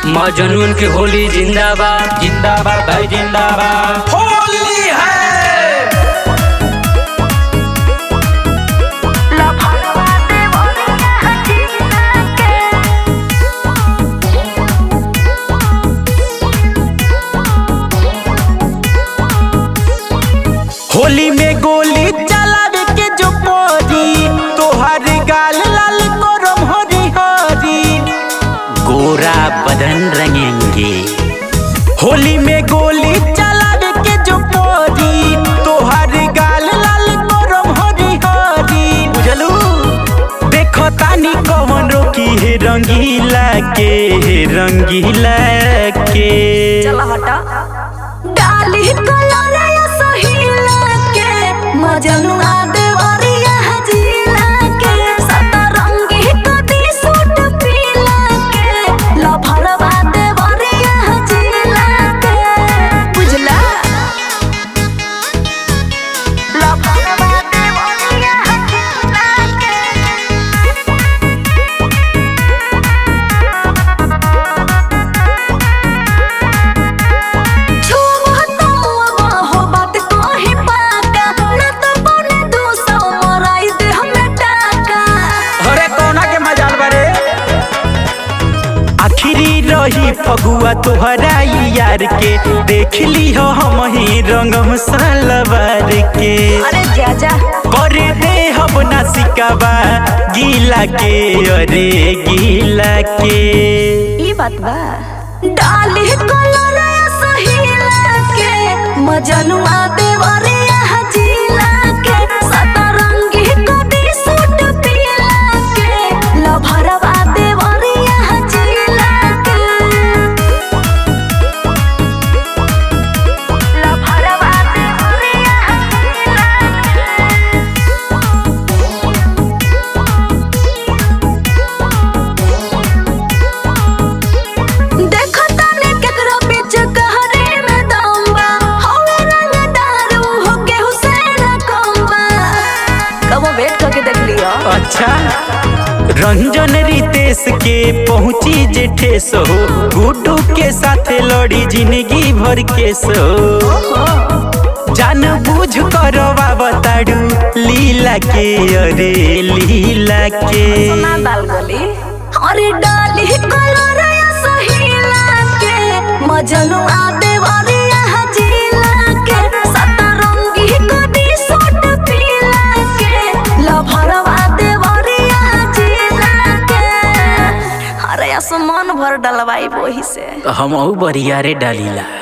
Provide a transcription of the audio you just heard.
मजनून के होली जिंदाबाद जिंदाबाद भाई जिंदाबाद होली है होली में गोली चलावे के जो परी तोहर गाल लाल करम हरी हरी गोरा बदन रंगेंगे होली में गोली चलावे के जो परी तोहर गाल लाल करम हरी हरी बुझलू देखो तानी कौन रोकी है रंगीला के हे रंगीला के चला हटा डाली कलर या सहीला के मजनुआ देवरिया हजीला के सतरंगी कदी सूट पीला के लभरवा देवरिया हजीला के बुझला लभरवा देवरिया हजीला के हो बात कही पाका न तो बने दो सौ मराई दे हमें टाका अरे कोना के मजाल बारे आखिरी रही फगुआ तोहरा ई यार के देख ली हो हम ही रंगम सलवार के अरे जा जा करे दे हम ना सिकावा गीला के अरे गीला के ई बात बा डाली कलर सहीला के मजनुआ देवरिया हजीला के सतरंगी कदी सूट पीला के लभरवा देवरिया हजीला के लभरवा देवरिया हजीला के देखो तने केकरो बीच कहरे में दम बा होवे रंगदार हो के हुसैन कम्बा कबो वेट करके देख लियो अच्छा रंजन रितेश के पहुंची जे ठेस हो गुड्डू के साथ लड़ी जिंदगी भर के सो जान बूझ कर बताड़ू लीला के अरे लीला के ना दाल गली अरे डाली कलर सहीला के मजनुआ देवरिया हजीला के सतरंगी कदी सूट पीला के लभरवा देवरिया हजीला के अरे आसमान भर डलवाई वही से हम बरियारे डालीला